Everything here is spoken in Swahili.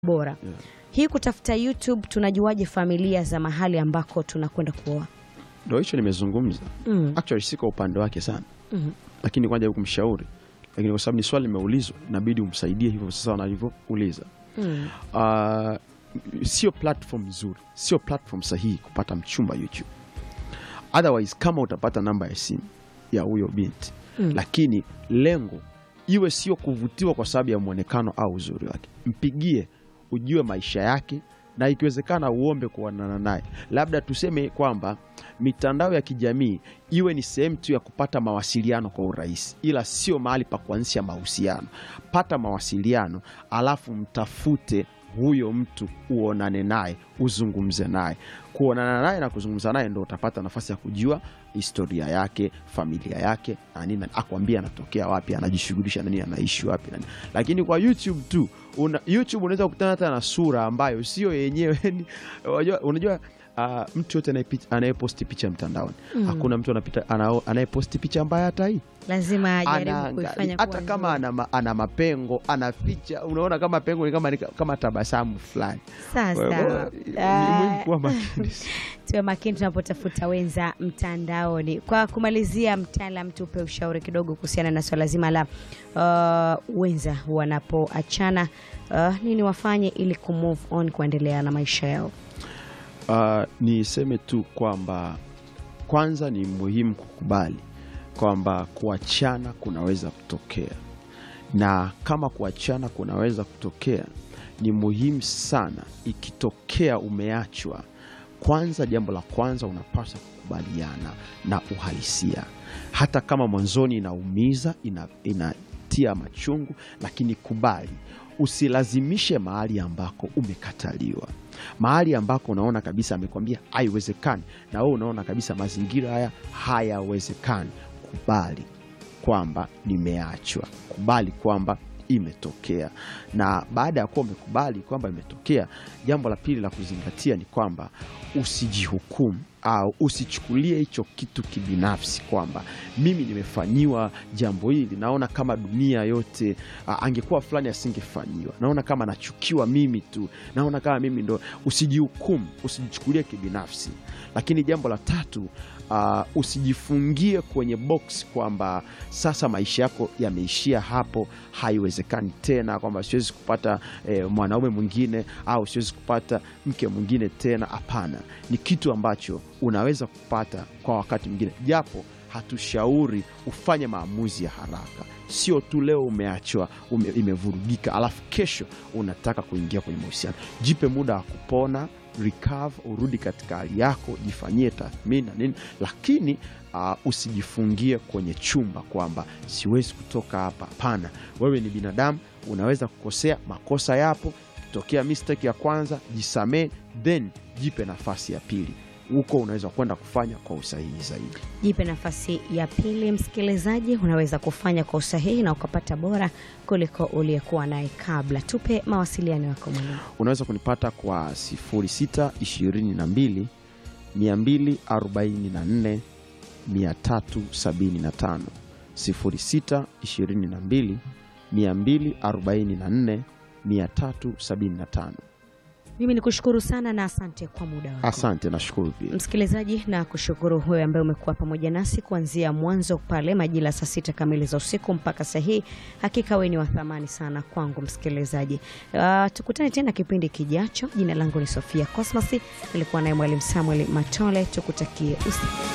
bora Yeah. hii kutafuta YouTube, tunajuaje familia za mahali ambako tunakwenda kuoa? Ndo hicho nimezungumza. Mm. Actually si kwa upande wake sana, Mhm. lakini kwanza kumshauri, lakini kwa sababu ni swali limeulizwa, inabidi umsaidie hivyo sasa wanavyouliza. Mm. Uh, sio platform nzuri, sio platform sahihi kupata mchumba YouTube. Otherwise, kama utapata namba ya simu ya huyo binti Mm. lakini lengo iwe sio kuvutiwa kwa sababu ya mwonekano au uzuri wake, mpigie ujue maisha yake, na ikiwezekana uombe kuonana naye. Labda tuseme kwamba mitandao ya kijamii iwe ni sehemu tu ya kupata mawasiliano kwa urahisi, ila sio mahali pa kuanzisha mahusiano. Pata mawasiliano, alafu mtafute huyo mtu uonane naye, uzungumze naye. Kuonana naye na kuzungumza naye ndo utapata nafasi ya kujua historia yake, familia yake na nini, akwambia anatokea wapi, anajishughulisha na nini, anaishi wapi na nini. Lakini kwa YouTube tu una, YouTube unaweza kukutana hata na sura ambayo sio yenyewe. Ni- unajua, unajua ah, mtu yote anayepi- anayeposti picha mtandaoni hakuna mtu anapita ana- anayeposti picha ambayo hata hii Lazima ajaribu Anaangalia- kuifanya hata kuwa kama nzuri. ana, ma- ana mapengo ana picha, unaona kama pengo ni kama, ni kama tabasamu fulani. Kwa Sasa hivyo, ni ah, muhimu kuwa makini. tuwe makini tunapotafuta wenza mtandaoni. Kwa kumalizia, mtaalam, tupe ushauri kidogo kuhusiana na swala zima la uh, wenza wanapoachana, uh, nini wafanye ili kumove on, kuendelea na maisha yao. Uh, niseme tu kwamba kwanza ni muhimu kukubali kwamba kuachana kunaweza kutokea, na kama kuachana kunaweza kutokea, ni muhimu sana ikitokea umeachwa, kwanza, jambo la kwanza unapaswa kukubaliana na uhalisia, hata kama mwanzoni inaumiza, ina, inatia machungu, lakini kubali. Usilazimishe mahali ambako umekataliwa, mahali ambako unaona kabisa amekwambia haiwezekani, na wewe unaona kabisa mazingira haya hayawezekani. Kubali kwamba nimeachwa, kubali kwamba imetokea. Na baada ya kuwa umekubali kwamba imetokea, jambo la pili la kuzingatia ni kwamba usijihukumu au usichukulie hicho kitu kibinafsi, kwamba mimi nimefanyiwa jambo hili, naona kama dunia yote a, angekuwa fulani asingefanyiwa, naona kama nachukiwa mimi tu, naona kama mimi ndo. Usijihukumu, usijichukulie kibinafsi. Lakini jambo la tatu uh, usijifungie kwenye box kwamba sasa maisha yako yameishia hapo, haiwezekani tena, kwamba siwezi kupata eh, mwanaume mwingine au siwezi kupata mke mwingine tena. Hapana, ni kitu ambacho unaweza kupata kwa wakati mwingine, japo hatushauri ufanye maamuzi ya haraka. Sio tu leo umeachwa ume, imevurugika, alafu kesho unataka kuingia kwenye mahusiano. Jipe muda wa kupona recover, urudi katika hali yako, jifanyie tathmini na nini, lakini uh, usijifungie kwenye chumba kwamba siwezi kutoka hapa. Hapana, wewe ni binadamu, unaweza kukosea, makosa yapo. Tokea mistake ya kwanza, jisamee, then jipe nafasi ya pili. Huko unaweza kwenda kufanya kwa usahihi zaidi. Jipe nafasi ya pili, msikilizaji, unaweza kufanya kwa usahihi na ukapata bora kuliko uliyekuwa naye kabla. Tupe mawasiliano yako mwalimu. Unaweza kunipata kwa 0622 244 375, 0622 244 375. Mimi ni kushukuru sana na asante kwa muda wako. Asante, nashukuru pia. Msikilizaji, na kushukuru huyo ambaye umekuwa pamoja nasi kuanzia mwanzo pale majira saa sita kamili za usiku mpaka saa hii. Hakika wewe ni wa thamani sana kwangu msikilizaji. Uh, tukutane tena kipindi kijacho. Jina langu ni Sofia Cosmas, nilikuwa naye mwalimu Samuel Matole. Tukutakie usiku